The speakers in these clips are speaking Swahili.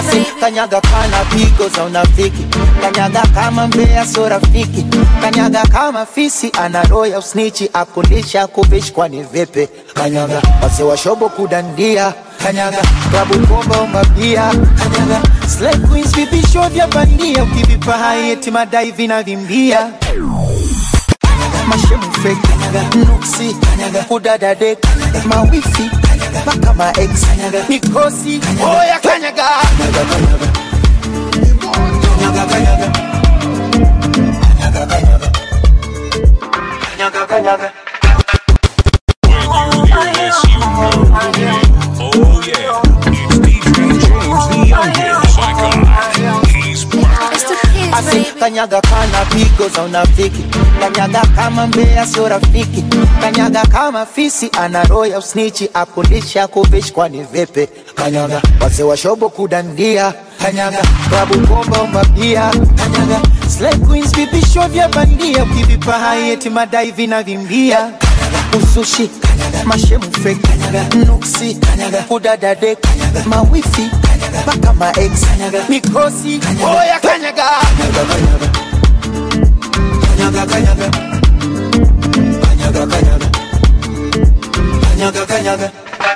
Ase kanyaga kana pigo za unafiki kanyaga kama mbea so rafiki kanyaga kama fisi ana roho ya usnichi akundisha kuvishi kwani vipi kanyaga wase washobo kudandia kanyaga klabu bomba umabia kanyaga slay queens vipisho vya bandia ukivipa hai eti madai vinavimbia mashemu fake nuksi kudadade mawifi mpaka maex mikosi oya kanyaga Kanyaga, kanyaga. Yes, you know. Oh yeah, it's DJ James the youngest. My God, he's back. Ase kanyaga kana pigo za unafiki kanyaga kama mbea sio rafiki kanyaga kama fisi ana roho ya usnichi akundisha kuvishi kwani vipi kanyaga wase washobo kudandia kanyaga klabu bomba umabia kanyaga slay queens vipisho vya bandia ukivipa hai eti madai vinavimbia usushi mashemu fake nuksi kudadade mawifi mpaka maex mikosi oya kanyaga kanyaga kanyaga kanyaga kanyaga kanyaga kanyaga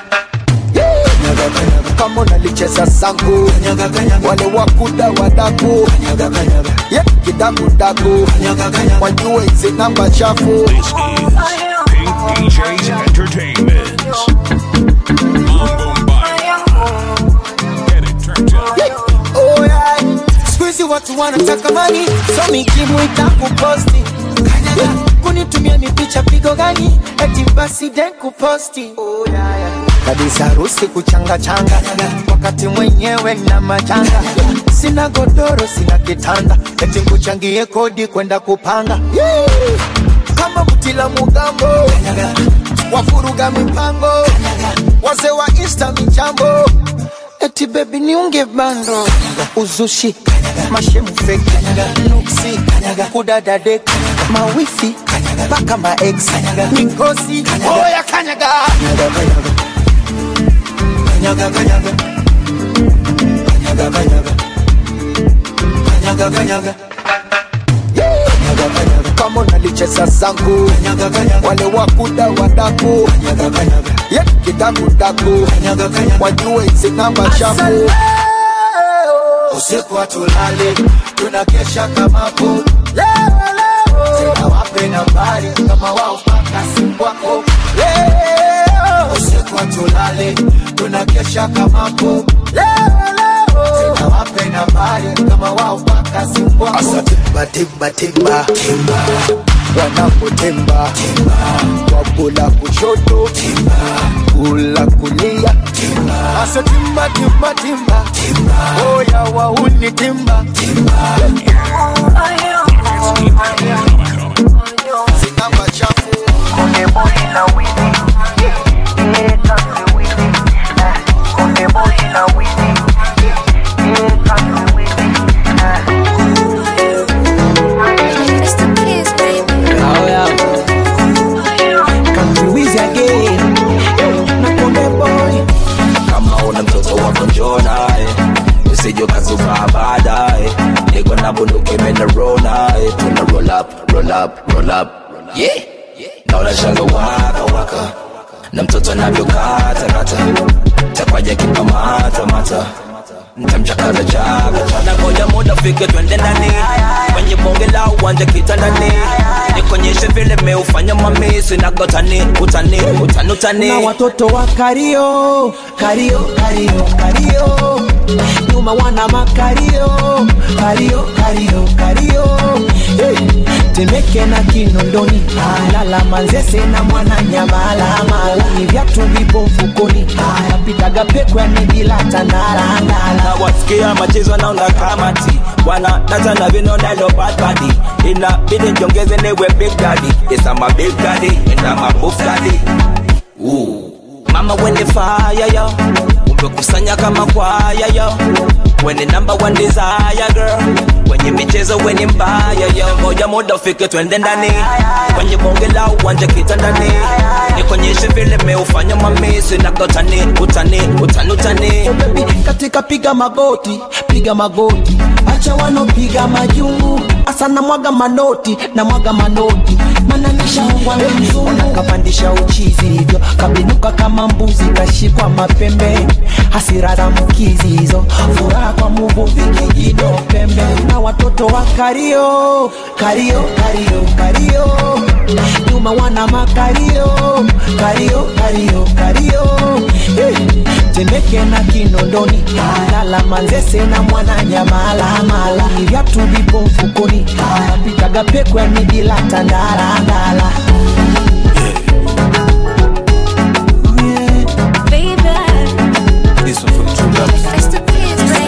kama unalicheza sangu wale wakuda wadaku yeah, kidakudaku wajue hizi namba chafu This is Pink DJs Entertainment. Mambo Mbaya. Get it turned up. Oh, yeah. Siku hizi watu wanataka mani so mikimu itakuposti Kanyaga, kunitumia mipicha pigo gani eti basi den kuposti oh, yeah, yeah. kabisa harusi kuchanga changa wakati mwenyewe na majanga sina godoro sina kitanda eti kuchangie kodi kwenda kupanga Yeah. kama mtila mugambo wafuruga mipango wazee wa insta michambo eti bebi niunge bando uzushi mashemu feki nuksi kudadade mawifi mpaka maex mikosi oya kanyaga kanyaga kanyaga kanyaga kanyaga kanyaga kanyaga kama unalicheza zangu wale wakuda wadaku yeah, kidakudaku wajue hizi namba chafu usiku hatulali tunakesha kamapo tena wape nambari kama wao paka simu wako leo usiku hatulali tunakesha kamapo tena wape nambari kama wao paka simu wako asa timba timba timba timba wanapotemba wabula kushoto kula kulia asa timba timba timba oya wauni timba zinamba chafu kama una mtoto wako njoo naye usije ukazuka baadaye niko na bunduki imeniro naye tuna roll up roll up roll up yeah naona shanga waka waka na mtoto anavyokata kata takwaja kikamata mata ntamchakaza chaka na ngoja muda fike twende ndani kwenye bonge la uwanja kitandani nikonyeshe vile meufanya mamisi nagotani utani utani utani na watoto wa kario kario kario kario nyuma wana makario kario kario kario hey. temeke na kinondoni alala manzese na mwana nyamalamala ni vyatu vipo mfukoni napitaga pekwe ni bila tandarandala na wasikia machezo naona kamati wana data na vinona lo bad body inabidi njongeze newe big daddy yes I'm a big daddy and I'm a buff daddy Ooh. mama when the fire yo tumekusanya kama kwaya yo When the number one desire girl Kwenye michezo weni mbaya yo Ngoja muda ufike twende ndani Kwenye bonge la uwanja kitandani Nikonyeshe vile meufanya mamisi na utani utani utani utani Oh, baby, katika piga magoti piga magoti acha wanopiga majungu asa na mwaga manoti na mwaga manoti mananishaungwa mzungu kapandisha uchizi hivyo kabinuka kama mbuzi kashikwa mapembe hasira za mkizi hizo furaha kwa muvuvi kijido pembe na watoto wa kario kario kario kario nyuma wana makario kario kario kario hey. temeke na kinondoni lala manzese na mwana nyamalamala vyatu vipo mfukoni pitaga pekwe midila tandalandala This one from True Loves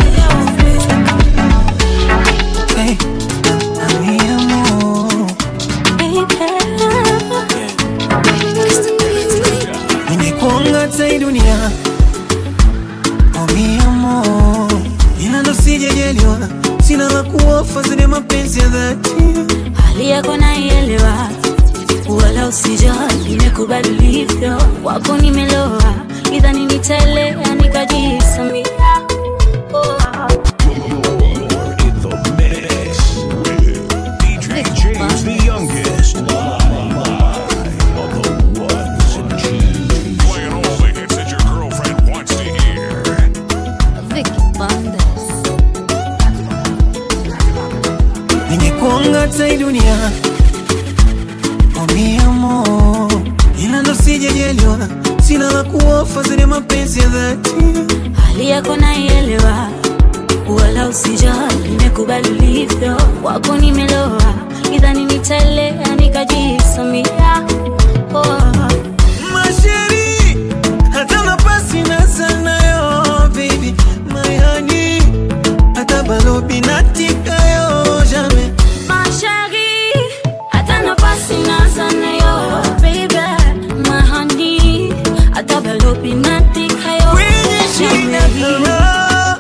nimekuanga tai dunia oh mi amor ila ndo sijajaliwa sina la kuofa zile mapenzi ya dhati hali yako naielewa wala usijali nimekubali ulivyo wako nimeloa idhani nitaelea nikajisamia oh. In the mix with DJ James the youngest. On the ones and twos. Playing all the hits that your girlfriend wants to hear. Vicky Bandes. nimekuanga tai dunia oh mi amor ila ndo sijajaliwa sina la kuofa zile mapenzi ya dhati hali yako naielewa wala usijali nimekubali ulivyo wako nimeloa idhani nitaelea nikajisamia oh. masheri hata nafasi na sanayo baby my honey hata balobi natikayo jamais Ma chérie, hata nafasi naza nayo, baby, my honey, hata balobi natika yo, kwenye shina Jamii. kama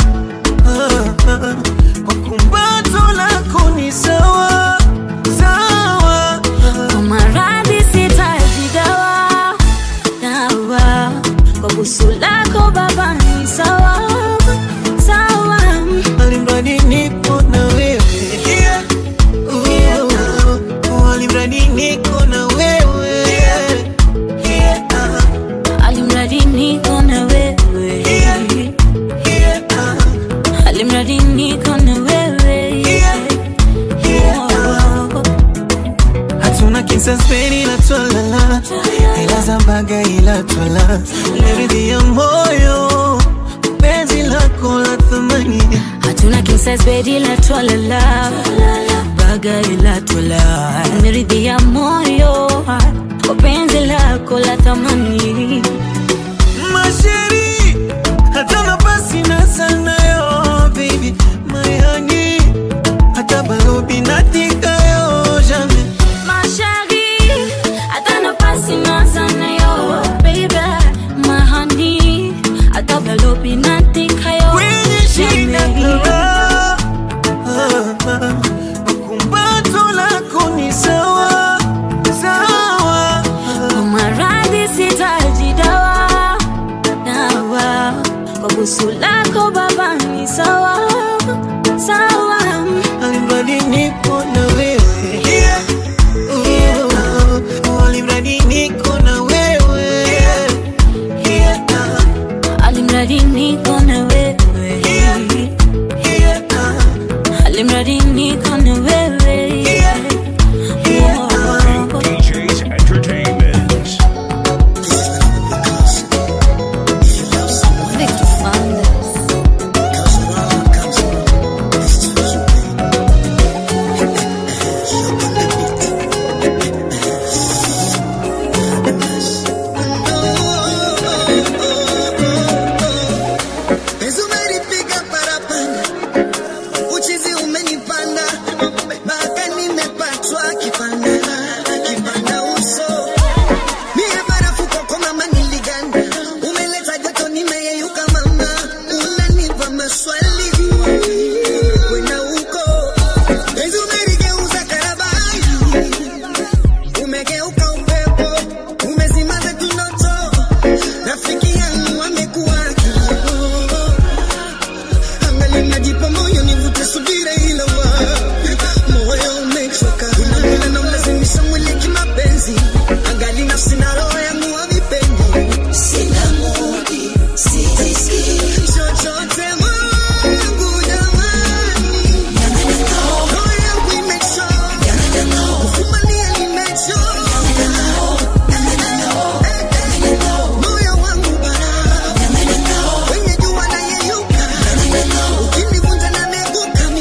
kwa kumbato lako ni sawa sawa Kwa maradhi sitaji dawa, dawa. Kwa busu lako baba ni sawa, sawa. alimradi nipo na wewe Oh, alimradi niko na wewe Alimradi niko na wewe, alimradi niko na wewe. Oh. hatuna kinsaspeni ila twalala ila zambaga ila twala leridhi ya moyo penzi lako la thamani hatuna kisas bedi la twalala baga ila twala niridhia moyo kwa penzi lako la thamani masheri hata nafasi na sanayo baby mayani hata balobi natikayo jamais mashari hata nafasi nazanayo baby mahani hata balobi natikayo kwenye shina kama kumbato lako ni sawa sawa kwa maradhi sitaji dawa dawa kwa busu lako baba ni sawa sawa alimradi nipo na wewe Oh, alimradi niko na wewe alimradi niko na wewe alimradi niko na wewe Oh. DJ's Entertainment. Vicky Bandes. umegeuka upepo, umezima zetu ndoto, rafiki yangu amekuwa kioo. Angali najipa moyo nivute subira ila wapi, moyo umechoka, unavile na mlazimisha mwili kimapenzi, angali nafsi na roho yangu havipendi, sina mudi, sijisikii chochote mwangu jamani, roho yangu imechoka, kufumalia nimechoka, moyo wangu bara, kwenye jua nayeyuka, ukinivunja na meguka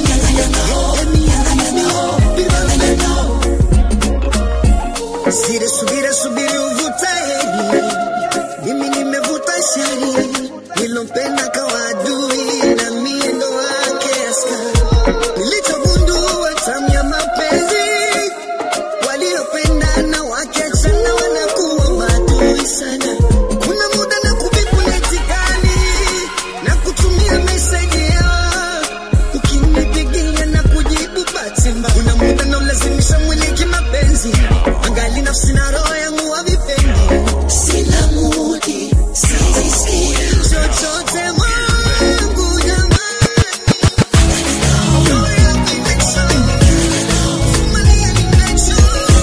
Sire subire subiri uvuta heri, mimi nimevuta shari, nilompenda kawa adui na mie ndo wake askari. Nilichogundua tamu ya mapenzi, waliopendana wakiachana wanakuwa maadui sana. Kuna muda na kubikuletikani na kutumia meseji yao ukinipigia na kujibu bahati mbaya. Kuna muda na ulazimisha mwili kimapenzi, angali nafsi na roho yangu havipendi. Sina mudi, sijisikii chochote mwangu jamani, roho yangu imechoka, kuvumilia nimechoka,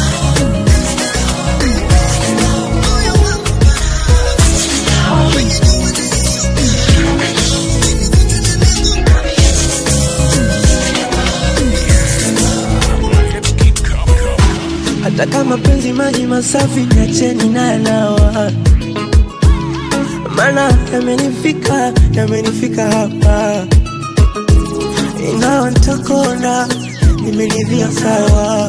moyo wangu bara, kwenye jua hata kama penzi maji masafi niacheni nanawa mana yamenifika yamenifika hapa ingawa ntakona nimelivia sawa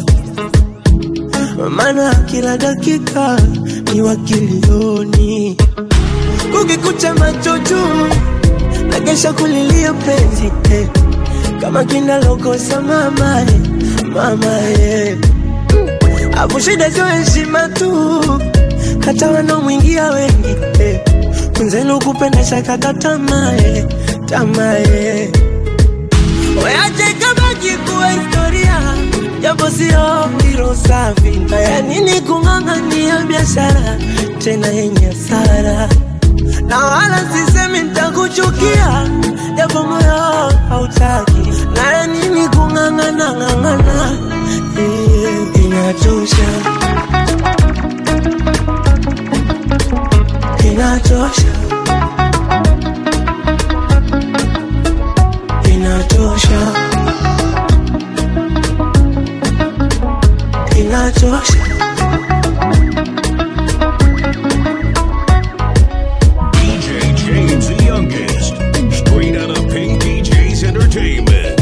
mana kila dakika ni wakilioni kukikucha macho juu nagesha kulilia penzi eh. kama kinalokosa mama eh. mama eh. Afu shida sio heshima tu, hata wanaomwingia wengi eh. Mwenzenu kupenda shakata tamaa eh, tamaa eh. Weache kabaki kuwa historia, japo sio hilo safi. Haya nini kung'ang'ania biashara tena yenye hasara, na wala sisemi nitakuchukia, japo moyo hautaki. Na ya nini kung'ang'ana ng'ang'ana, eh, inatosha, inatosha, inatosha, inatosha. DJ James the youngest. Straight out of Pink DJ's Entertainment.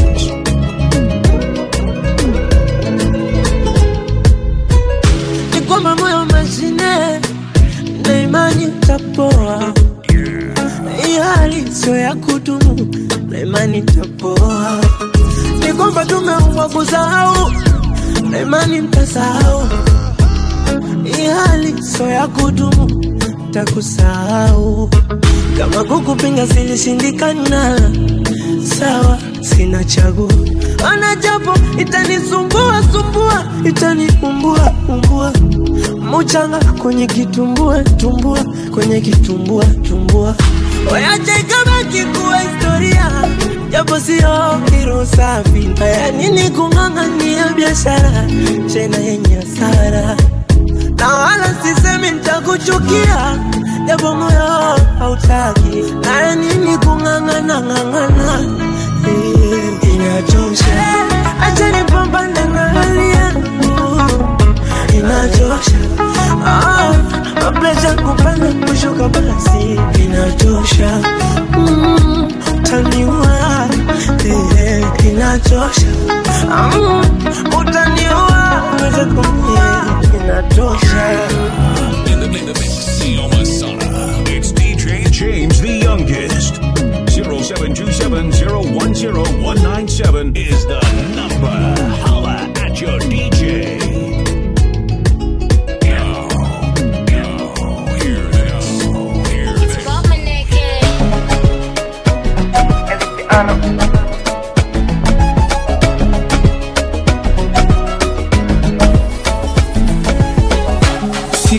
ni kwamba moyo mashine na imani tapoa. Hii hali sio ya kudumu na imani tapoa. Ni kwamba tumeumbwa kusahau na imani mtasahau. Hii hali sio ya kudumu, takusahau. Kama kukupinga silishindikana, sawa, sina chaguo. Ana japo itanisumbua sumbua, itaniumbua umbua, muchanga kwenye kitumbua tumbua, kwenye kitumbua tumbua. Wayache ikabaki kuwa historia, japo sio hilo safi. Haya nini kung'ang'ania biashara tena yenye hasara na wala sisemi nitakuchukia, japo moyo hautaki. Na nini kung'ang'ana ng'ang'ana, eh, inachosha. Acha nipambane na hali yangu, inachosha. Ah, mapresha kupanda kushuka, basi inachosha. Mm, utaniua, eh, inachosha. Mm, utaniua, uweze kumie, inatosha. In the, in the mix, Neo Masana. It's DJ James the youngest. 0727010197 is the number. Holla at your DJ. Now, now, hear this. Hear this.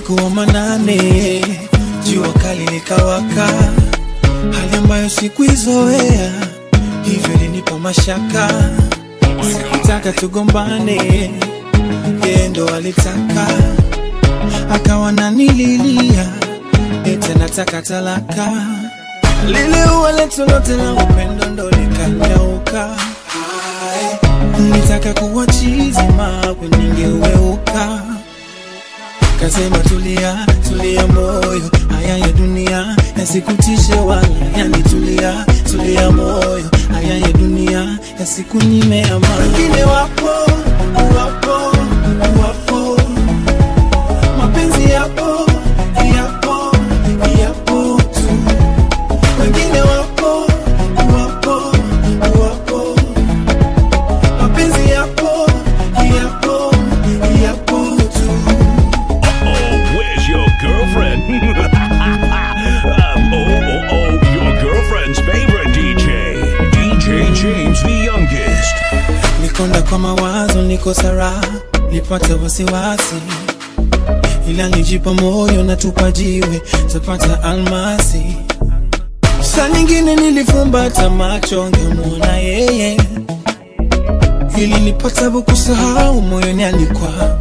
usiku wa manane jua kali likawaka hali ambayo sikuizoea hivyo ilinipa mashaka sikutaka tugombane yeye ndo alitaka akawa nanililia ete nataka talaka lile ua letu lote la upendo ndo likanyauka nitaka kuwa chizi mawe ningeweuka kasema tulia tulia moyo haya ya dunia yasikutishe wala yanitulia tulia moyo haya ya dunia yasikunyime amani wengine wapo wapo wapo mapenzi yapo yapo yapo tu wengine wapo wapo wapo mapenzi yapo yapo yapo tu Oh, where's your girlfriend? um, oh, oh, oh, your girlfriend's favorite DJ. DJ James the youngest. nikonda kwa mawazo niko sara nipate wasiwasi ila nijipa moyo na tupa jiwe tapata almasi saa nyingine nilifumbata macho ngemwona yeye ili nipatabu kusahau moyoni alikwa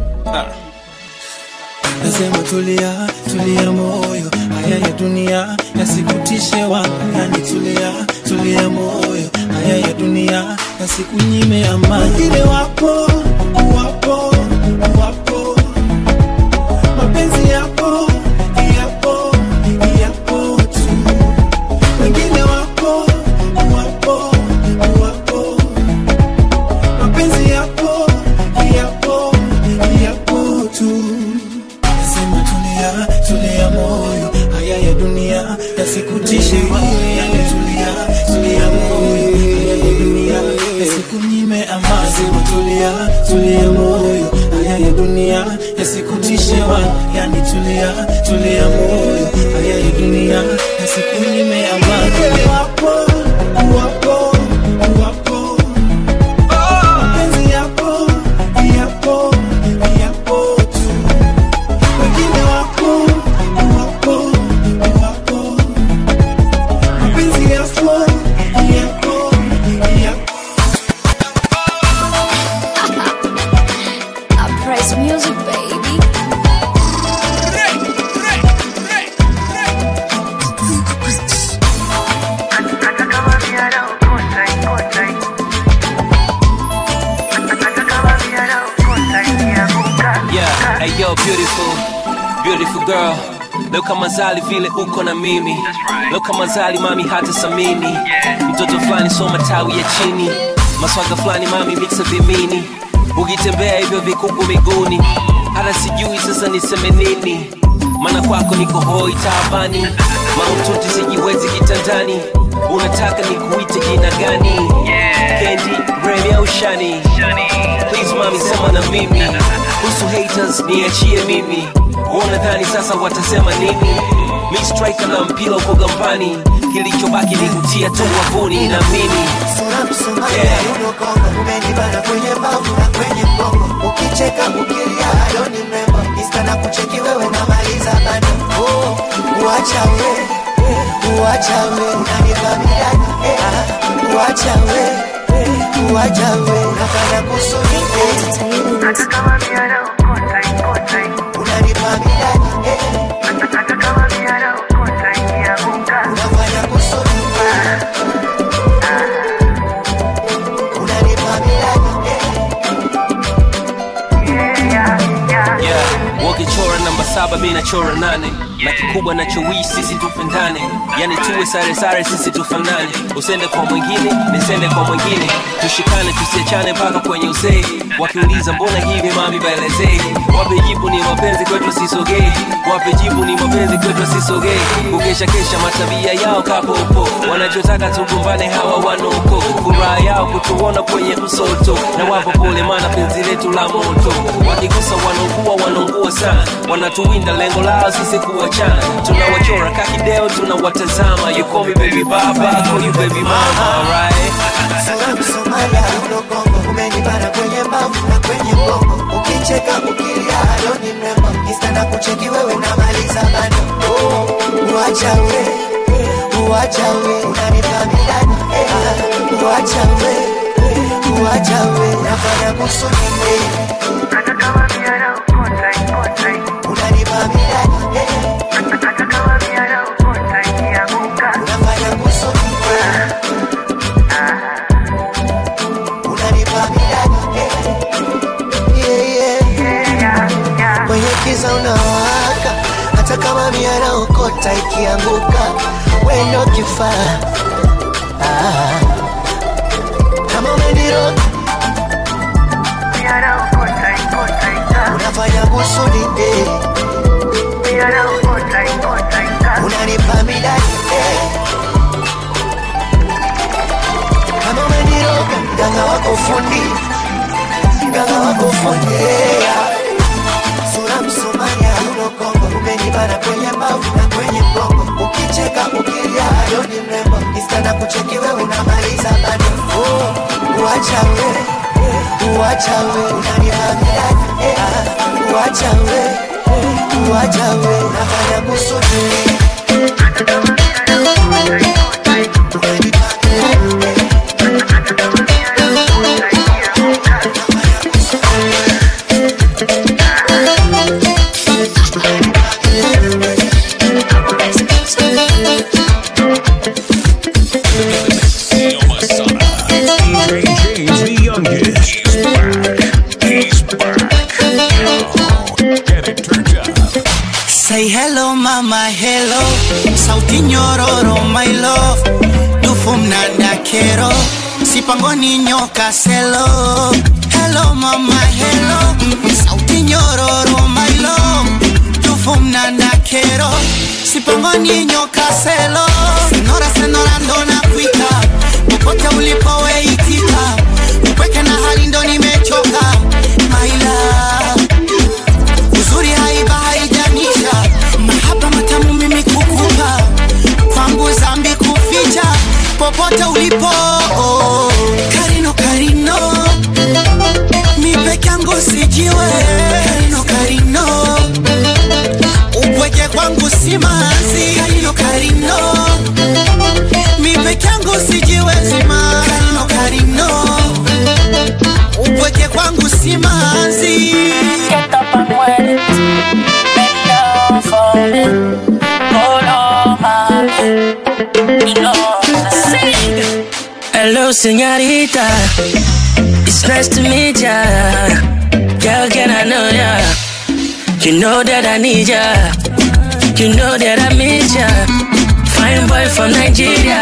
nasema tulia tulia moyo haya ya dunia yasikutishe wala yanitulia tulia moyo haya ya dunia yasikunyime amani wengine wapo wapo wapo mapenzi yapo yapo yapo tu wengine wapo wapo wapo mapenzi yapo yapo yapo tu Nasema tulia, tulia moyo, haya ya dunia yasikutishe wewe, yani tulia, tulia moyo, haya ya dunia yasikunyime amani. Nasema tulia, tulia moyo, haya ya dunia yasikutishe wewe, yani tulia, tulia moyo, haya ya dunia yasikunyime amani. Wapo, wapo, wapo, mapenzi yapo, yapo, yapo tu wengine wapo wapo wapo mapenzi yapo yapo yapo Uprise music, baby. Yeah, hey yo, beautiful, beautiful girl. Leo kama zali vile uko na mimi leo kama zali mami hata samini mtoto fulani so matawi ya chini maswaga fulani mami mixa vimini ukitembea hivyo vikuku miguuni hata sijui sasa niseme nini maana kwako niko hoi taabani maututi sijiwezi kitandani unataka nikuite jina gani kendi remi au shani please mami sema na mimi kuhusu haters niachie mimi wanadhani sasa watasema nini mi striker na mpira uko gambani kilichobaki ni kutia tu wavuni na mimi Sura msumari Yeah. ya unokongo umenibana kwenye mbavu na kwenye mgongo ukicheka ukilia ado ni mrembo Insta na kucheki wewe na maliza bado oh, uacha we uacha we unanipa midani eh, ah, uacha we uacha we unafanya kusudi eh, unanipa midani eh, unafanya kusudi eh, unanipa midani eh, yeah. wakichora namba saba mi nachora nane na kikubwa nachowishi sisi tupendane yani tuwe sare sare sisi tufanane usende kwa mwingine nisende kwa mwingine tushikane tusiachane mpaka kwenye uzee wakiuliza mbona hivi mami baelezee wape jibu ni mapenzi kwetu sisogee wape jibu ni mapenzi kwetu sisogee kukesha kesha matabia yao kapopo wanachotaka tugombane hawa wanoko furaha yao kutuona kwenye msoto na wapo pole mana penzi letu la moto wakigusa wanaungua wanaungua sana wanatuwinda lengo lao sisi kuwachana tunawachora kakideo tunawatazama you call me baby baba I call you baby mama alright Sura msumari ya unokongo umenibana kwenye mbavu na kwenye mgongo ukicheka ukilia ado ni mrembo Insta na kucheki wewe namaliza bado oh, uacha we uacha we unanipa midani eh, uacha we uacha we nafanya kusudi unanipa midani eh, unafanya kusudi unanipa midani eh, yeah, yeah. kwenye kiza unawaka hata kama miara okota ikianguka wendo kifaa ah. kama umeniroga unafanya kusudi eh. unanipa midani eh. kama umeniroga mganga wako fundi mganga wako fundi yeah. sura msumari hauno kongo umenibana kwenye mbavu na kwenye mgongo ukicheka ukilia adoni mrembo istana kucheki wewe unamaliza bado oh, uacha we uacha we unanipa midani eh, ah, uacha we uacha we unafanya kusudi Yo, Masada. DJ James the youngest. He's back. He's back. Yo, get it turned up. Say hello mama hello sauti nyororo my love dufu mnanda kero sipangoni nyoka selo hello mama hello sauti nyororo my love dufu mnanda kero sipangoni nyoka selo senora senora ndo nakwita popote ulipoweitika upweke na hali ndo nimechoka my love uzuri haiba haijanisha mahaba matamu mimi kukupa kwangu zambi kuficha popote ulipo karino karino mi peke yangu sijiwe karino karino upweke kwangu simanzi karino karino mi peke yangu sijiwezi ma karino karino upweke kwangu simanzi Get up and wet it. Bend down for me. Hold on, mommy. You know, sing. Hello, señorita. It's nice to meet ya. Girl, can I know ya? You know that I need ya. You know that I miss ya. Fine boy from Nigeria.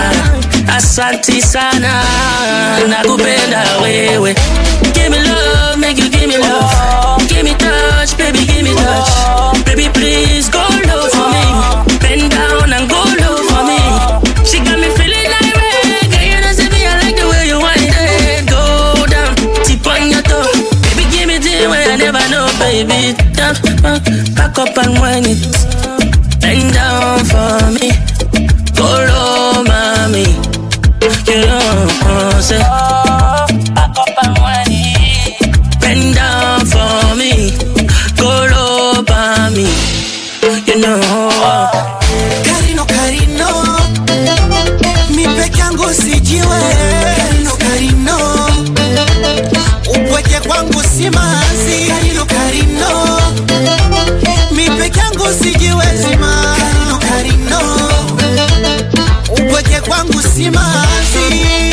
Asante sana. Nakupenda wewe. Give me love, make you give me love. Give me touch, baby, give me touch. Baby, please go low for me. Bend down and go low for me. She got me feeling like reggae. You know, say me, I like the way you want it. Go down, tip on your toe. Baby, give me the way I never know, baby. Down, back, back up and wind it. Bend down for me. Go low, mommy. You know, say. Back up and wind it. Bend down for me. Go low, mommy. You know. Karino Karino Mi peke yangu sijiwe Karino Karino Upweke kwangu simanzi Karino Karino Mi peke yangu sijiwezi ma Karino Karino Upweke kwangu simanzi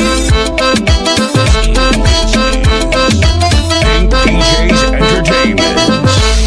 DJ's Entertainment.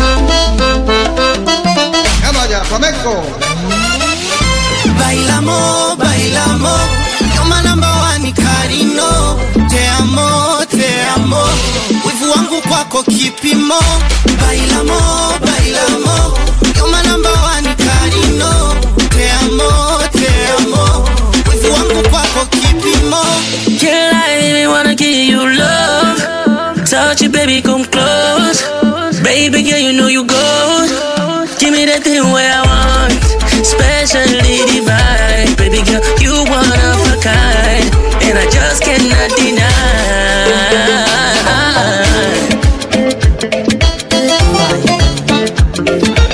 Bailamo, bailamo You're my number one Karino Te amo, te amo Wivu wangu kwako kipimo Bailamo, bailamo You're my number one Karino Te amo, te amo Wivu wangu kwako kipimo Can't lie, baby, wanna give you love. Touch it, baby, come close. Baby, girl, you know you go. Give me that thing where I want. Specially divine. Baby girl, you one of a kind. And I just cannot deny.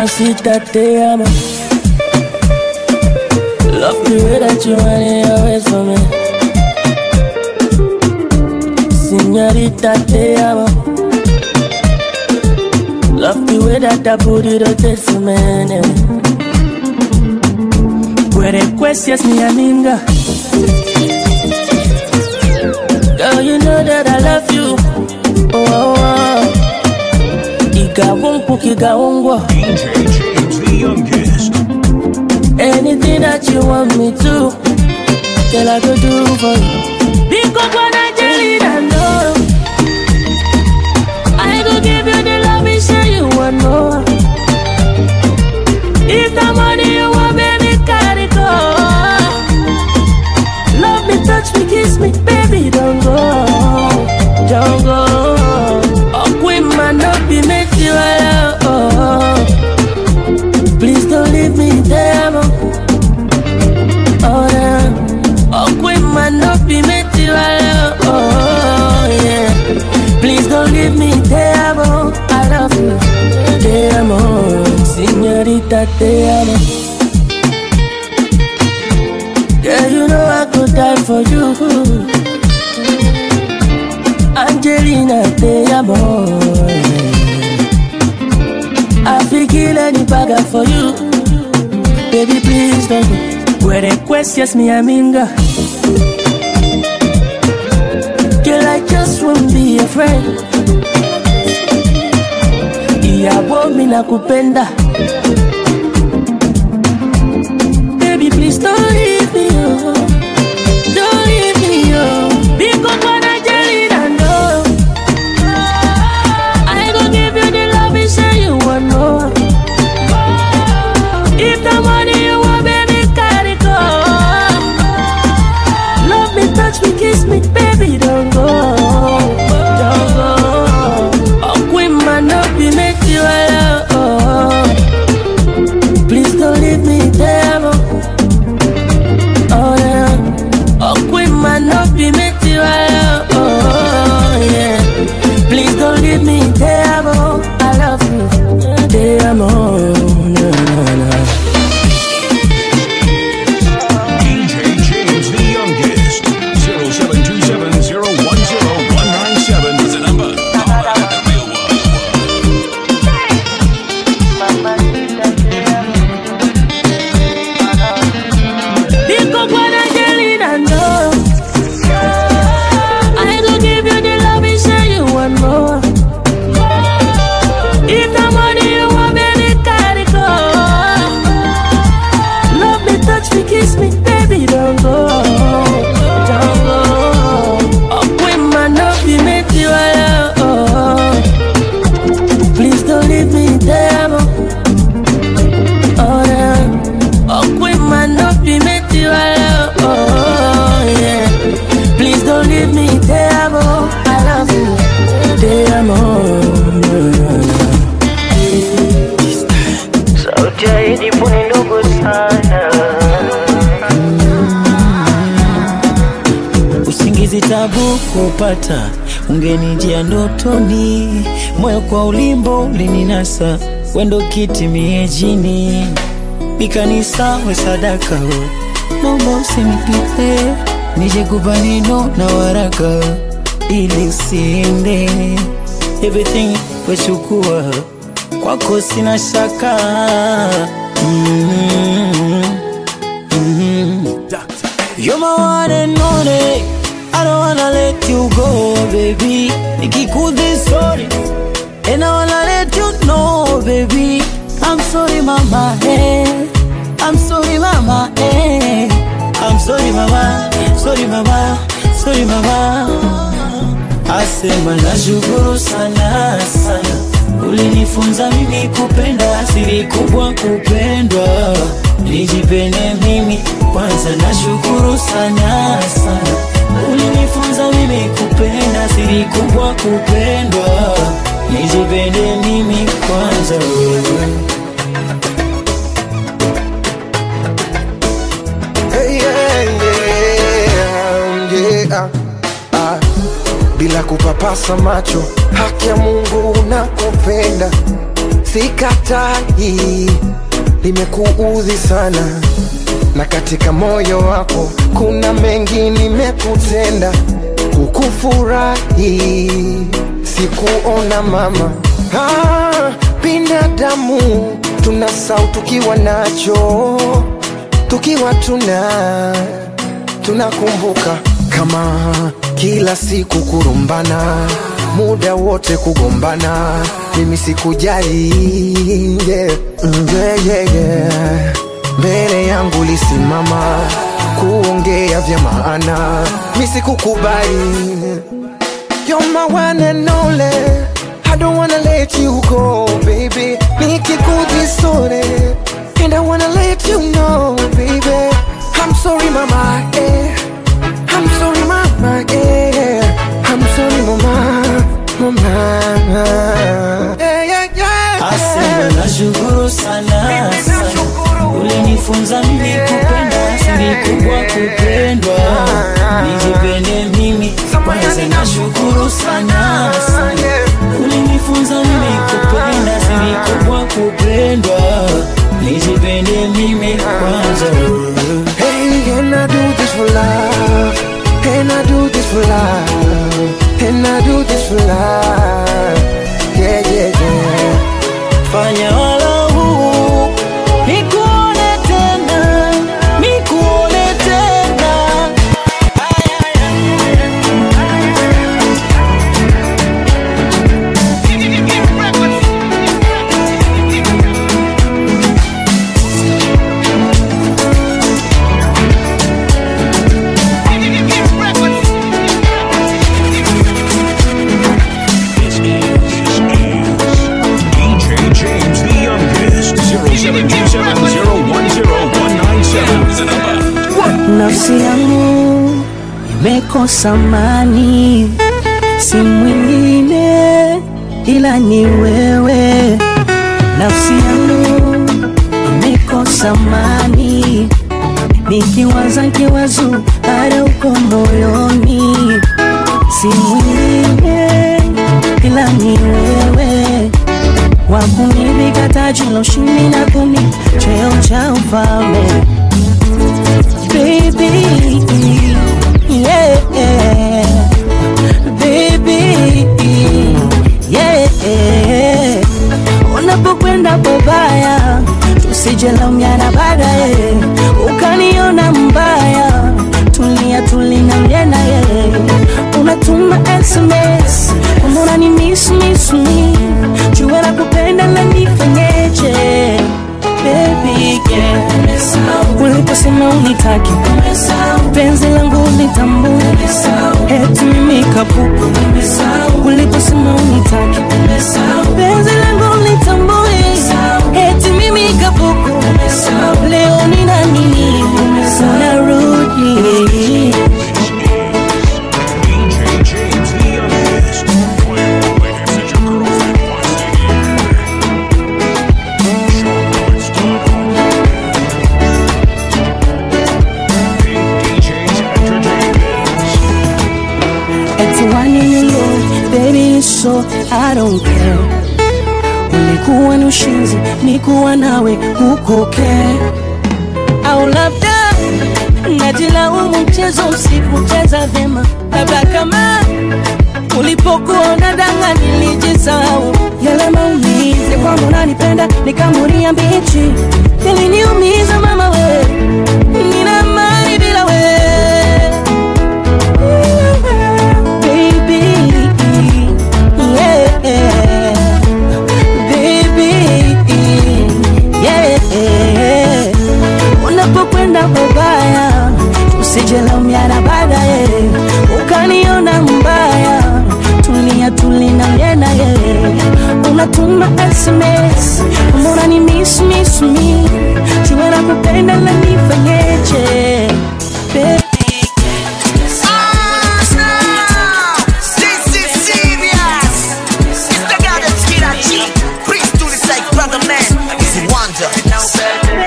Mamacita, te amo. Love the way that you want it always for me. Señorita, te amo. Love the way that that booty rotate for me. Puede cuestias mi amiga. Girl, you know that I love you. Oh, oh, oh. Igawonku, igawongwa. DJ James the youngest. Anything that you want me to, girl, I go do for you. Because when I tell you that no, I go give you the love and say you want more. If the money you want, baby, carry go. Love me, touch me, kiss me, baby, don't go, don't go. Oh, queen man, don't be made you alone. Please don't leave me there, mo. Oh, yeah. Oh, queen man, don't be made you alone. Oh, yeah. Please don't leave me there, mo. I love you. Te amo, señorita, te amo. Girl, you know I could die for you. Angelina, te amo. I feel kill any bagger for you. Baby, please don't go. Where the questions me, aminga. Girl, I just won't be a friend. Ìyàwó mi nakupenda. Baby, please don't leave me, oh. Don't leave me, oh. Because when I tell you that no, I go give you the love and say you want more. If the money you want, baby, carry go. Love me, touch me, kiss me, baby, don't go, don't go. Oh, queen man, don't be make you alone. Please don't leave me there, mo. Oh yeah. Oh, queen man, don't be make you alone. Oh yeah. Please don't leave me there, mo. I love you. Te amo. Na, na, na. DJ James the youngest. 0727010197 is the number. Call out the real one. Because when Angelina know, I go give you the love and say you want more. If the money you want, baby, carry go. Love me, touch me, kiss me, baby, don't go, don't go. Oh, queen man, don't be made you alone. Please don't leave me there, mo. Oh, yeah. Oh, queen man, don't be made you alone. Oh, yeah. Please don't leave me there, mo. I love you. Te amo. Sauti ya Idi ni ndogo sana. usingizi tabu kupata, ungenijia ndotoni, moyo kwa ulimbo ulininasa, wendo kiti miejini, mikanisa we sadaka, naomba usinipite, nije kupa neno na waraka, ili usiende, everything wechukua, kwako sina shaka mm You're my one and only. I don't wanna let you go, baby. Nikikuthi sorry, and I wanna let you know, baby. I'm sorry, mama. Hey. I'm sorry, mama. Hey. I'm sorry, mama. Sorry, mama. Sorry, mama. Asema nashukuru sana sana, ulinifunza mimi kupenda, siri kubwa kupendwa, nijipende mimi kwanza. Nashukuru sana sana, ulinifunza mimi kupenda, siri kubwa kupendwa, nijipende mimi kwanza. Hey, yeah, yeah, yeah. Ah, bila kupapasa macho, haki ya Mungu nakupenda, sikatai limekuudhi sana na katika moyo wako kuna mengi nimekutenda kukufurahi sikuona mama ah, binadamu tuna sau tukiwa nacho tukiwa tuna tunakumbuka kama kila siku kurumbana muda wote kugombana mimi sikujali yeah. Mm, yeah, yeah, yeah. mbele yangu lisimama kuongea vya maana mi sikukubali You're my one and only I don't wanna let you go baby nikikudhisore and I wanna let you know baby I'm sorry mama eh. I'm sorry mama eh. I'm sorry mama mama eh, yeah, yeah. Asema nashukuru sana sana. Ulinifunza mimi kupenda siri kubwa kupendwa Nijipende mimi kwanza nashukuru sana sana. Ulinifunza mimi kupenda siri kubwa kupendwa Nijipende mimi kwanza Hey, and I do this for love. And I do this for love. And I do this for love. Yeah, yeah, yeah. Fanya walau nikuone tena, nikuone tena This is, this is DJ James the youngest. 0727010197 is the number. nafsi yangu imekosa amani, si mwingine ila ni wewe. Nafsi yangu imekosa amani, nikiwaza kiwazo hata uko moyoni, si mwingine ila ni wewe wakunivika taji la ushindi na kuni cheo cha ufalme baby yeah baby yeah unapokwenda babaya tusijelaumiana baadaye ukaniona mbaya tulia tulina mjena ye unatuma sms kama unani miss miss me jua la kupenda la nifanyeje baby yeah uliposema unitaki penzi langu litambue eti mimi kapuku uliposema unitaki penzi langu litambue eti mimi kapuku leo nina nini unarudi DJ James the youngest. Play all the hits that your girlfriend wants to hear. Big DJs Entertainment. Eti wani you know, baby so I don't care ulikuwa ni ushinzi nikuwa nawe huko care au labda najilaumu mchezo usikucheza vyema labda kama ulipokuwa unadanga nilijisahau yale maumizi kwamba unanipenda nikamuria mbichi iliniumiza mama we nina mali bila we baby yeah baby yeah unapokwenda babaya usijelaumiana baadaye ukaniona mbaya tulia tulina mjena ye unatuma sms mbona ni miss miss me jua na kupenda la nifanyeje baby This is serious. It's the guy that's kid at cheat. Please do this like brother man. It's a wonder.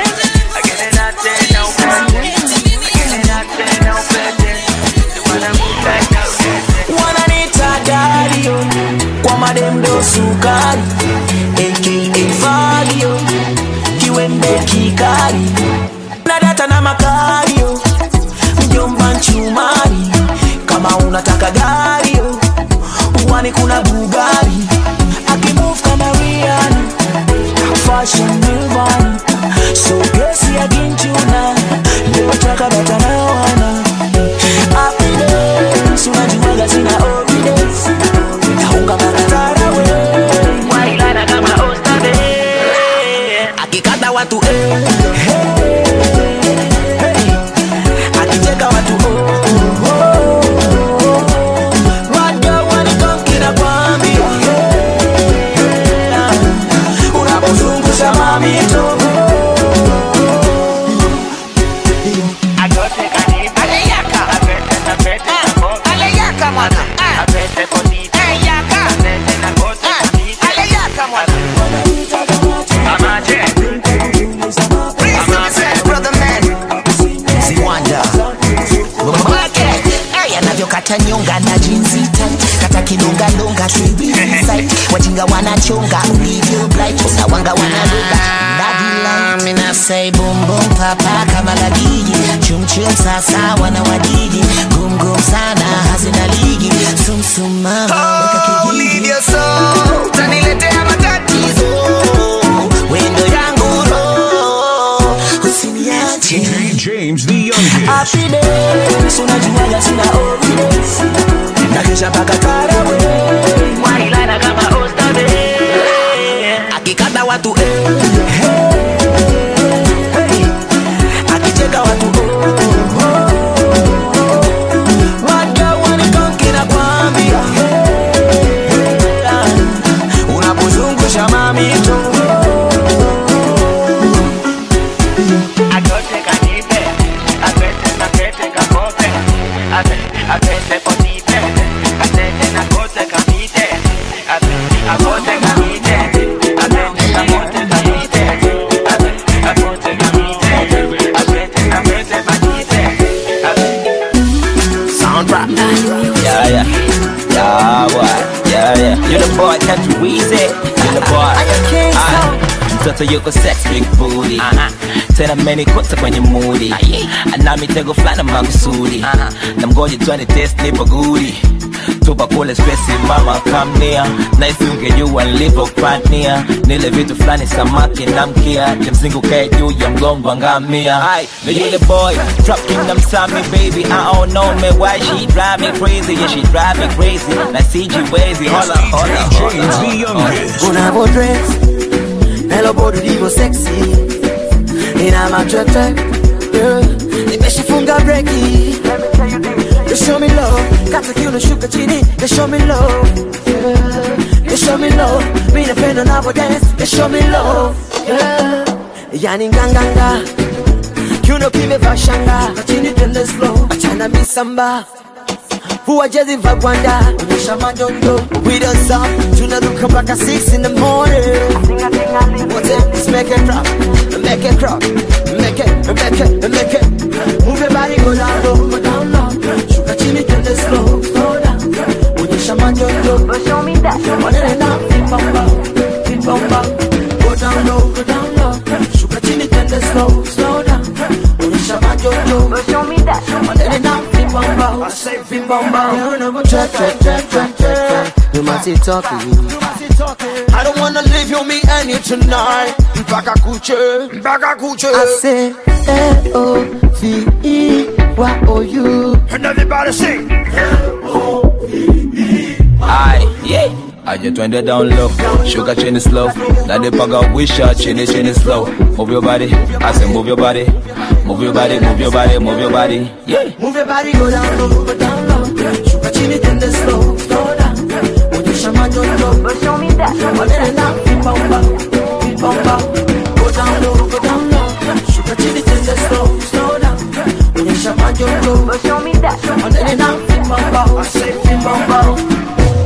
wananita dario kwa mademdo sukari aka kari na data na makario mjomba nchumari kama unataka gario uwani kuna bugari akimove kama Rihanna fashion nirvana so gesi akinchuna leo taka bata na wana happiness unajuaga sina holidays naunga makatara we wailana kama ostabe akikata watu eh, hey, hey. akicheka watu oh, oh, oh. Waga walikonki nakwambia, hey, unapozungusha mamito Ziwanda anavyokata nyonga na jinsi tight kata kilungalunga side wajinga wanachonga ulivyo blight na wanga wanaruka mina say boom boom papa kama ladiji chumchum sasa wana wadiji gum gum sana hazina ligi sum sum mama weka kijiji utaniletea matatizo wendo yangu ro usiniache DJ James the youngest. Happy days, unajuaga sina holidays nakesha mpaka karawe wailana kama ostabe akikata watu eh, hey, hey. akicheka watu oh, oh, oh. Waga wanikonki nakwambia, hey, ah, unapozungusha mamito Sound rap. Yeah, yeah. Yeah, boy. Yeah, yeah. You the boy, Country Weezy. You the boy. Ah, mtoto yuko sex big booty tena amenikuta kwenye mudi ana mitego fulani makusudi na mgoje twende test nipo gudi tupa kule stresi mama kamnia naisi ungejua nilivyopania nile vitu fulani samaki na mkia kimsingi ukae juu ya mgongo wa ngamia Ai, na yule boy trap kingdom sami baby I don't know me why she drive me crazy yeah she drive me crazy na CG Wazy hola hola James the youngest. unavo dress nelo bodi livo sexy ina matete yeah. nimeshafunga breki You show me love kata kiuno shuka chini You show me love yeah. You show me love mi napenda unavo dance You show me love yeah. yani nganganga kiuno kimevaa shanga chini twende slow achana misamba Vua jezi va gwanda Onyesha manyondo We don't stop Tunaruka mpaka 6 in the morning Wote let's make it drop Make it drop Make it, make it, make it Move your body go down low, go down low Shuka chini twende slow, slow down Onyesha manyondo Show me that Manene na vipamba Vipamba Go down low, go down low Shuka chini twende slow, slow down Onyesha manyondo Show me that Manene na vipamba I say vipamba Check, check, check, check, check, check You must be talking I don't wanna leave you, me and you tonight Mpaka kuche, mpaka kuche I say L-O-V-E Y-O-U And everybody sing Ai, yeah. Aje twende down low, shuka chini slow. Nadipaga wisha chini chini slow. Move your body, I say move your body. Move your body, move your body, move your body. Yeah. Move your body, go down low, go down low Shuka chini twende slow, slow down Onyesha manyondo Show me that Manene na vipamba, vipamba Go down low, go down low Shuka chini twende slow, slow down Onyesha manyondo Show me that Manene na vipamba, I say vipamba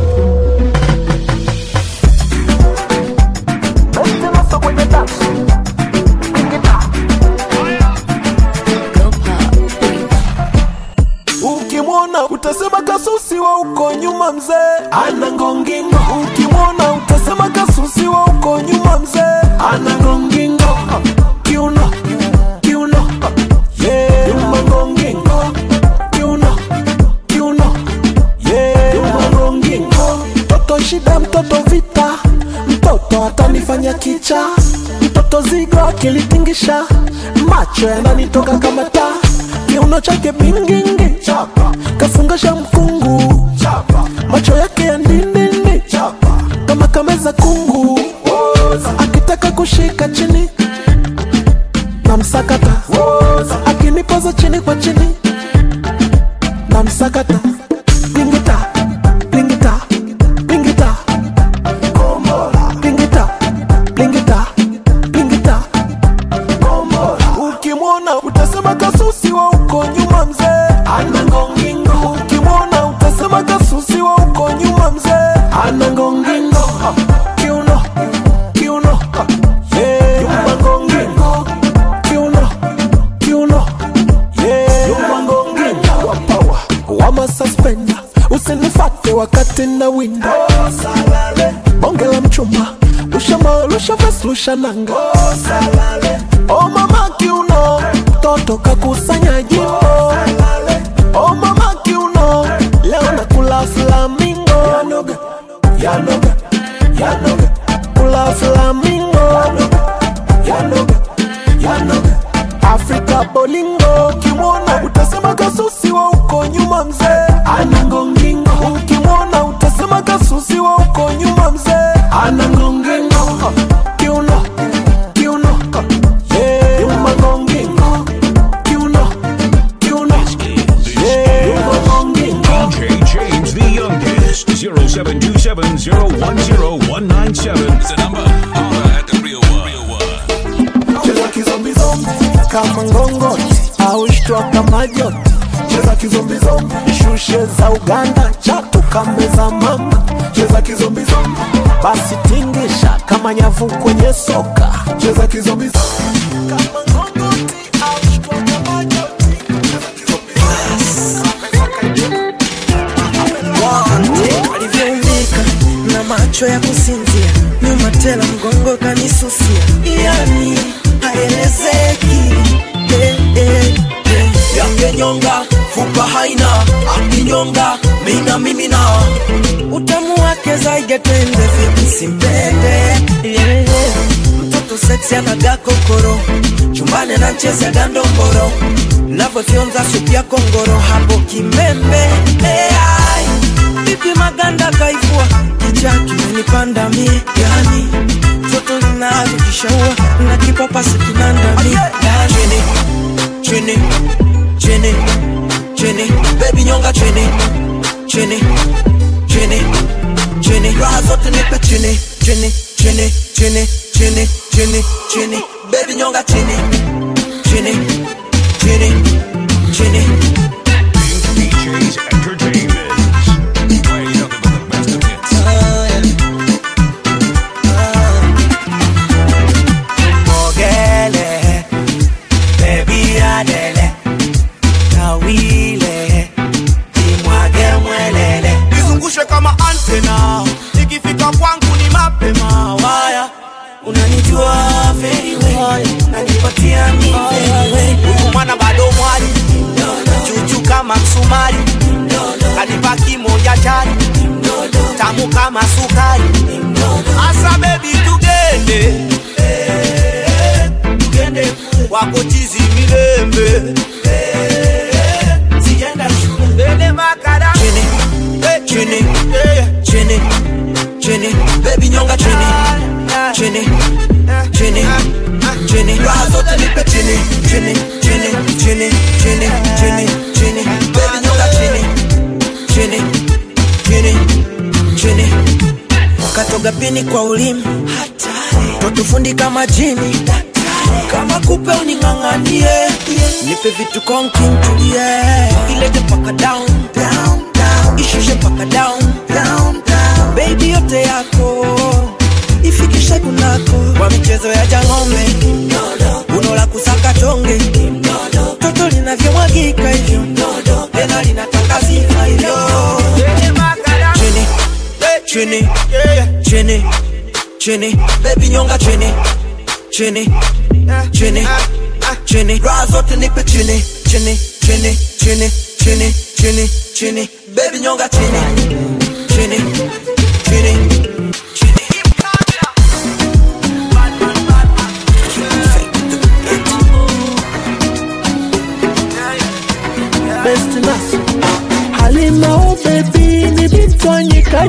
ukimwona utasema kasusi wa uko nyuma mzee ana ngongingo ukimwona utasema kasusi wa uko nyuma mzee ana ngongingo kiuno zigo akilitingisha macho yananitoka kama taa kiuno chake bingingi kafungasha mkungu macho yake ya ndindindi kama kameza kungu akitaka kushika chini na msakata akinipoza chini kwa chini na msakata pingita pingita pingita pingita pingita pingita ukimwona utasema kasusi wa uko nyuma mzee ana ngongingo ukimwona utasema kasusi wa uko nyuma mzee ana ngongingo kiuno kiuno yeah. nyuma ngongingo kiuno kiuno yeah. nyuma ngongingo wapawa wama suspenda usinifate wakati na winda bonge la mchuma lushama lusha ves lusha nanga o mama kiuno toto kakusanya jimbo o mama kiuno leo nakula flamingo yanoga yanoga yanoga kula flamingo yanoga yanoga afrika bolingo kimwona utasema kasusi wa uko nyuma mzee ana ngongingo ukimwona utasema kasusi wa uko nyuma mzee ana ngongingo kiuno kiuno yeah. nyuma ngongingo kiuno kiuno yeah. nyuma ngongingo DJ James the youngest. 0727010197 is the number. Holla at the real one. Real one. cheza kizombizombi kama ngongoti au shtua kama joti cheza kizombizombi shushe za uganda chatu kameza mama cheza kizombizombi basi tingisha kama nyavu kwenye soka cheza kizombizombi kama ngongoti au shtua kama joti alivyoumbika na macho ya kusinzia nyuma tela mgongo kanisusia yani haelezeki eh, eh, eh. yangenyonga fupa haina akinyonga mina mimina utamu wake zaigetende vipi simpende yeah. mtoto seksi anaga kokoro chumbani ananchezaga ndomboro navyofyonza supu ya kongoro hapo kimembe hey, vipi maganda kaivua kicha kimenipanda mie yani toto linavyokishaua na kipapasi kinandami chini chini chini chini baby nyonga chini chini chini chini raha zote nipe chini chini chini chini chini chini chini baby nyonga chini chini chini chini DJ's Entertainment. Playing nothing but the best of hits. mogele bebi adele tawile imwage mwelele izungushe kama antena ikifika kwangu ni mapema waya unanijua very well nanipatia mi very well huyu mwana bado mwali chuchu kama msumari kanipa kimoja chari tamu kama sukari asa bebi tugende tugende wako chizi milembe sienda shule ende makara chini chini chini chini baby nyonga chini chini chini chini raha zote nipe chini chini chini chini chini chini chini baby nyonga chini chini chini chini katoga pini kwa ulimi totufundi kama jini kama kupe uning'ang'anie nipe vitu konkintulie ilete paka down ishushe paka down bebi yote yako ifikishe kunako kwa michezo ya jang'ombe uno la kusaka tonge toto linavyomwagika hivyo tena linataka sifa hivyo chini chini chini chini baby nyonga chini chini chini chini raha zote nipe chini chini chini chini chini chini chini baby nyonga chini chini chini chini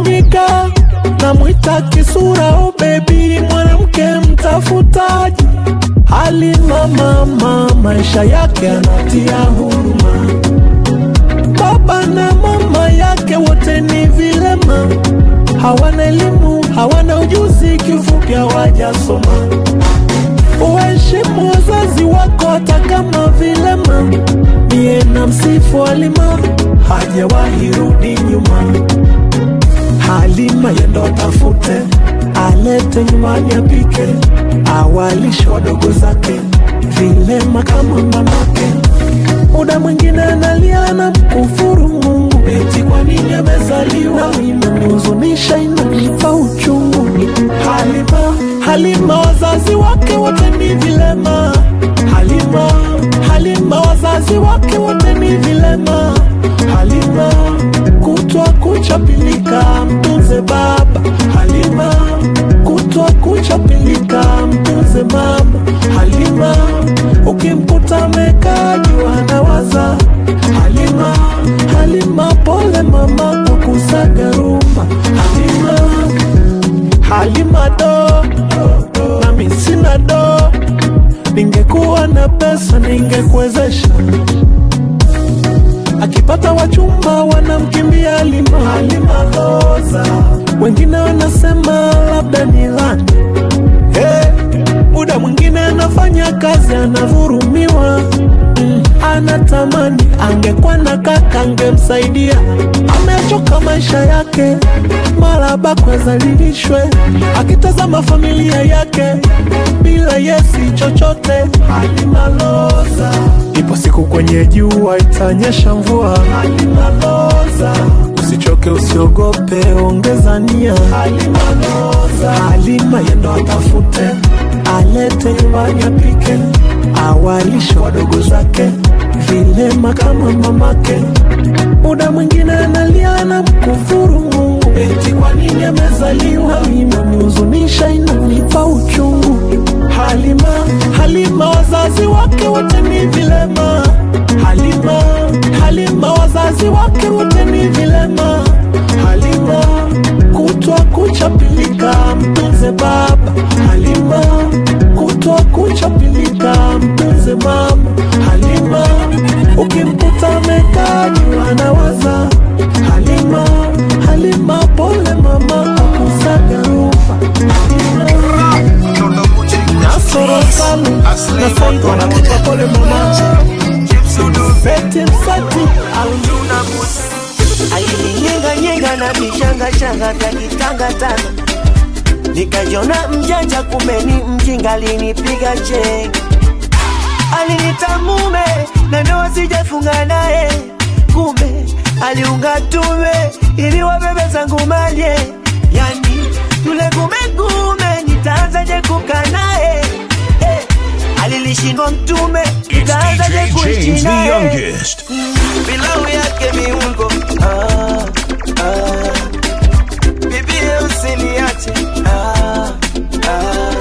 Tanganyika, namwita kisura, oh baby, mwanamke mtafutaji, halima mama, maisha yake anatia huruma. Baba na mama yake wote ni vilema, hawana elimu, hawana ujuzi, kifupi hawajasoma. Uheshimu wazazi wako hata kama vilema. Niye na msifu Halima, hajawahi rudi nyuma. Halima yendo tafute, alete nyumbani apike, awalishe wadogo zake, vilema kama mamake. Muda mwingine analia na mkufuru Mungu, eti kwa nini amezaliwa. Inanihuzunisha, inanipa uchungu. Halima, Halima, wazazi wake wote ni vilema. Halima, Halima, wazazi wake wote ni vilema. Halima, kutwa kuchapilika, mtunze baba. Halima, kutwa kuchapilika, mtunze mama. Halima, ukimkuta amekaa juu anawaza. Halima, Halima, pole mama kwa kusaga rumba. Halima, Halima do, nami sina do, ningekuwa na pesa ningekuwezesha. Akipata wachumba wanamkimbia Halima, Halima loza, wengine wanasema labda ni lani. Hey, muda mwingine anafanya kazi anavurumiwa mm, anatamani angekuwa na kaka angemsaidia. Amechoka maisha yake, mara bakwe zalilishwe, akitazama familia yake bila yesi chochote. Halima loza, ipo siku kwenye jua itanyesha mvua. Halima loza, usichoke usiogope, ongeza nia. Halima loza, Halima yendo atafute, alete nyumbani apike, awalishe wadogo zake, vilema kama mamake. Muda mwingine analia na mkufuru Mungu, eti kwa nini amezaliwa. Inanihuzunisha, inanipa uchungu. Halima, Halima, wazazi wake wote ni vilema. Halima, Halima, wazazi wake wote ni vilema. Halima, kutwa kuchapilika, mtunze baba. Halima, kutwa kuchapilika, mtunze mama. Halima, ukimkuta amekaa juu anawaza. Halima, Halima, pole mama kwa kusaga rumba. Nasoro salu na Saiko wanakupa pole mama. Feti msati alininyenganyenga na vishangashanga vya kitangatanga nikajiona mjanja kumbe ni mjinga alinipiga chenga alinita mume na ndoa sijafunga naye kumbe aliunga tume ili wabebe zangu malye yani yule kumekume nitaanzaje kukaa naye eh, alilishindwa mtume nitaanzaje DJ kuishi James, the naye youngest. pilau yake viungo ah, ah. bibie usiniache ah, ah.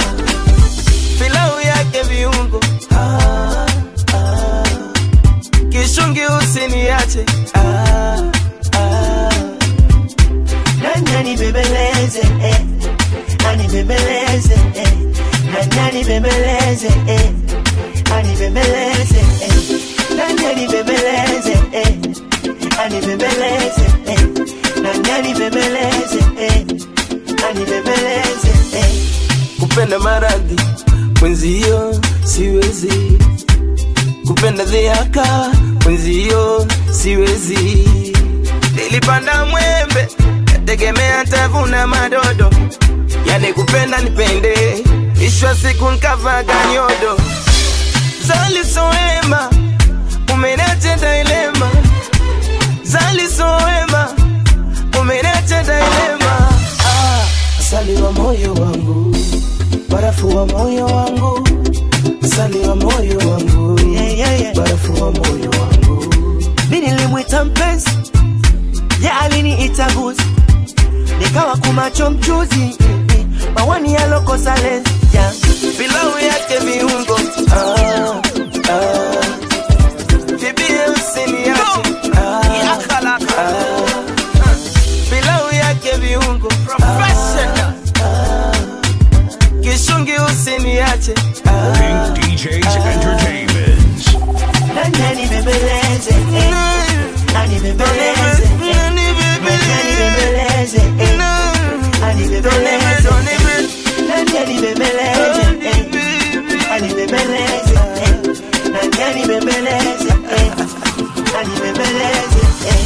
pilau yake viungo ah, ah. kishungi usiniache ah, ah. nani anibembeleze eh. anibembeleze eh. nani anibembeleze eh. anibembeleze eh. nani anibembeleze eh. anibembeleze eh. nani anibembeleze eh. anibembeleze eh. kupenda maradhi mwenzio siwezi kupenda dhiaka mwenzio siwezi nilipanda mwembe kategemea tavuna madodo yani kupenda nipende ishwa siku nkavaga nyodo zalisoema umenache dailema zalisoema umenache dailema ah, asali wa moyo wangu barafu wa moyo wangu asali wa moyo wangu yeah, yeah, yeah. barafu wa moyo wangu mi nilimwita mpenzi ya aliniita guzi nikawa kumacho mchuzi mawani yalokosa lenzi yeah. pilau yake viungo ah, ah. bibie usiniache ah, ah. pilau yake viungo anibembeleze eh. nani anibembeleze eh. anibembeleze eh.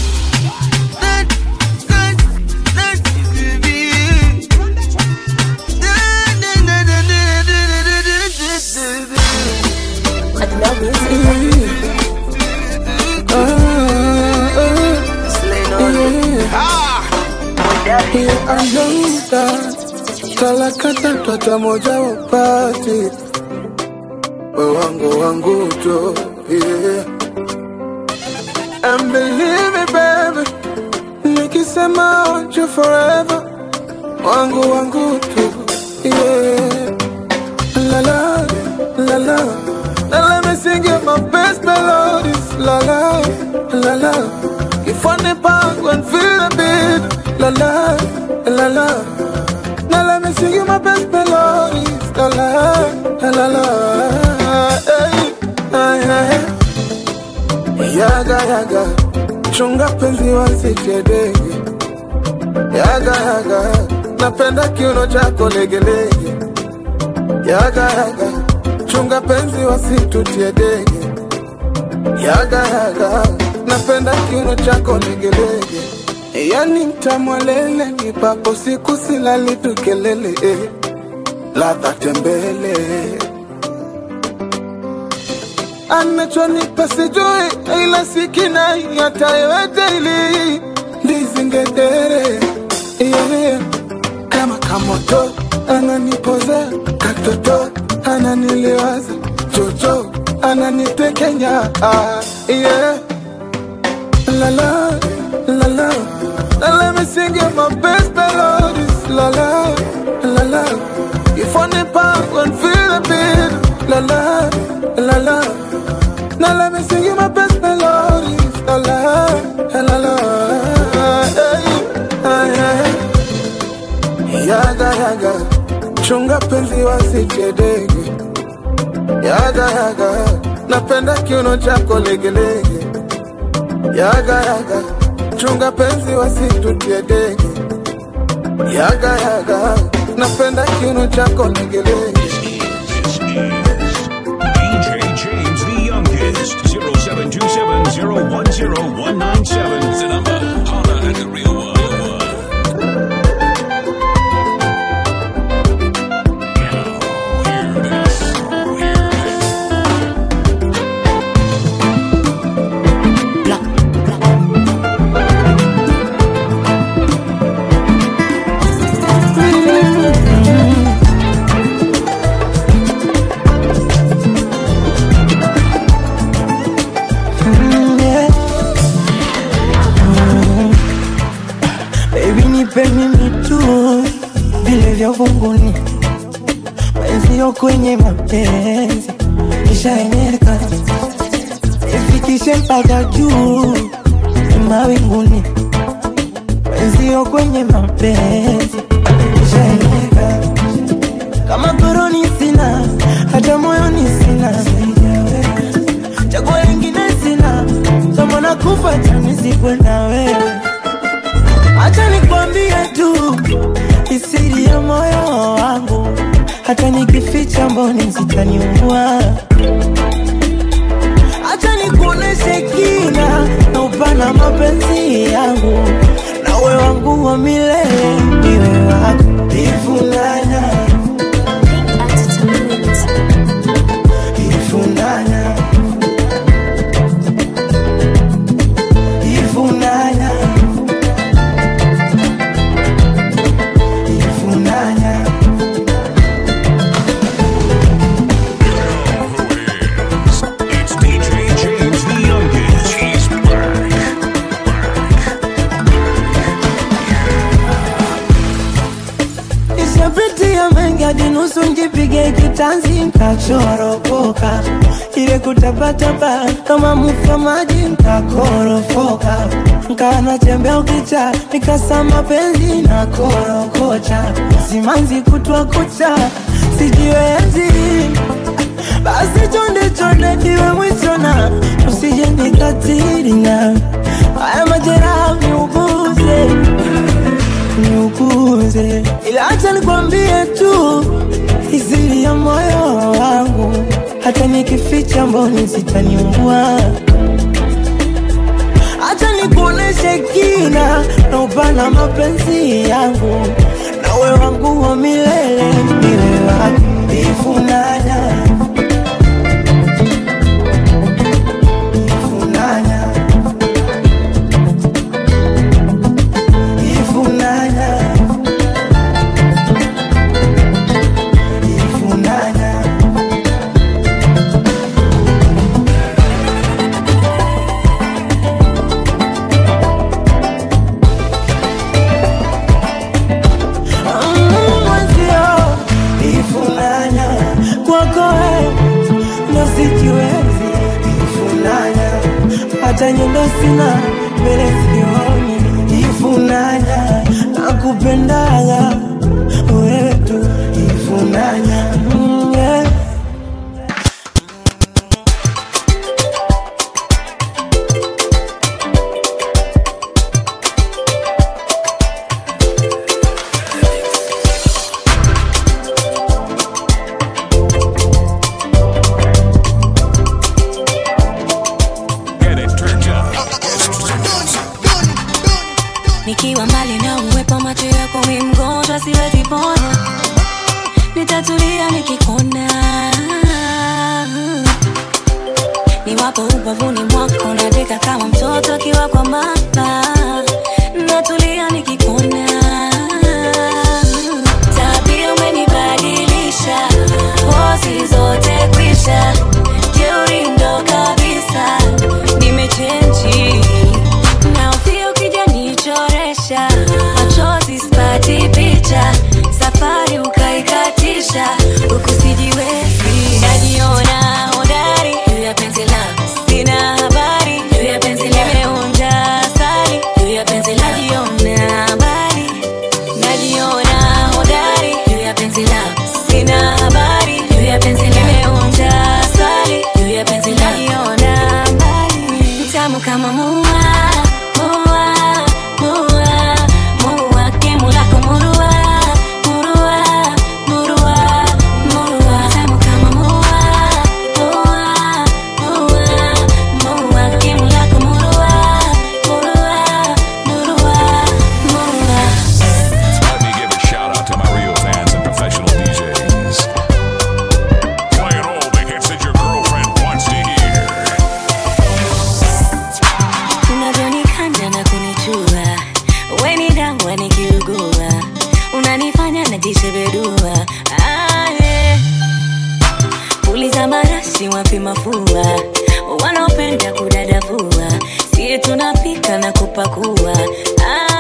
talakata twata moja wapati we wangu wangu tu yeah. And believe me baby nikisema I want you forever wangu wangu tu yeah. la la la la Now let me sing you my best melodies La la, la la If on the park and feel the beat La la, la la Now let me sing you my best melodies La la, la la hey, hey, hey. Yaga yaga Chunga penzi wasitedege Yaga yaga Napenda kiuno chako legelege Yaga yaga chunga penzi wasitutie dege yaga yaga napenda kiuno chako legelege yani mtamwalele nipapo siku silali tukelele eh. ladha tembele anachonipa sijui ila sikina hata yoyote ili ndizingedere yeah. kama kamoto ananipozea katoto ananiliwaza chocho ananitekenya ah, yeah. la la la la Now let me sing you my best melodies la la la la if on the park and feel the beat la la la la Now let me sing you my best melodies la la la la hey, hey, hey. yaga yaga chunga penzi wasitedege yaga yaga napenda kiuno chako legelege yaga yaga chunga penzi wasitutie dege yaga yaga napenda kiuno chako legelege DJ James the youngest. 0727010197 is the number. Holla at the real one. Mm, yeah. Mm. Baby nipe mimi tu vile vya uvunguni wenzio kwenye mapenzi nishaenyeka ifikishe mpaka juu mawinguni wenzio kwenye mapenzi nishaenyeka kama koroni sina hata moyoni sina chagua lingine sina kama nakufa chanizikwe na wewe Acha nikwambie tu isiri ya moyo wangu, hata nikificha mboni zitaniua. Acha nikuoneshe kina na upana mapenzi yangu, nawe wangu wa milele, niwe wako ifunanya ifunanya ifunanya ifunanya It's DJ James the youngest. He's back. Nishapitia mengi hadi nusu njipige kitanzi nkachoropoka, ile kutapatapa kama mfa maji nkakorofoka, nkawa natembea ukicha nikasama penzi na korokocha, simanzi kutwa kucha sijiwezi basi chonde chonde iwe mwisho na usije nikatiri na haya majeraha niuguze niuguze, ila acha nikwambie tu isiri ya moyo wangu, hata nikificha mboni zitaniungua. Acha nikuoneshe kina na upana mapenzi yangu, nawe wangu wa milele, niwe wako ifunanya ifunanya ifunanya ifunanya mwenzio ifunanya kwako wewe ndo sijiwezi ifunanya hata nyundo sina mbele sioni ifunanya nakupendaga wewe tu ifunanya mm, yeah. Get it turned up. nikiwa mbali na uwepo macho yako mi mgonjwa siwezi pona nitatulia nikikona niwapo ubavuni mwako nadeka kama mtoto akiwa kwa mama natulia nikikona tabia umenibadilisha pozi zote kwisha jeuri ndo kabisa nimechenji naofia ukija nichoresha machozi spati picha safari ukaikatisha huku sijiwezi najiona hodari juu ya penzi langu sina habari juu ya penzi limeonja asali juu ya penzi najiona habari najiona hodari juu ya penzi langu sina habari juu ya penzi limeonja asali juu ya penzi najiona habari tamu kama mua mua mua mua kemu lako murua murua murua murua tamu kama mua mua mua mua kemu lako murua murua murua murua Let me give a shout out to my real fans and professional DJs. Playing all the hits that your girlfriend wants to hear. unavyonikanda na kunichua weni dawa nikiugua unanifanya najishebedua ah, yeah. uliza marashi wapi mafua wanaopenda kudadavua sie tunapika na kupakua ah,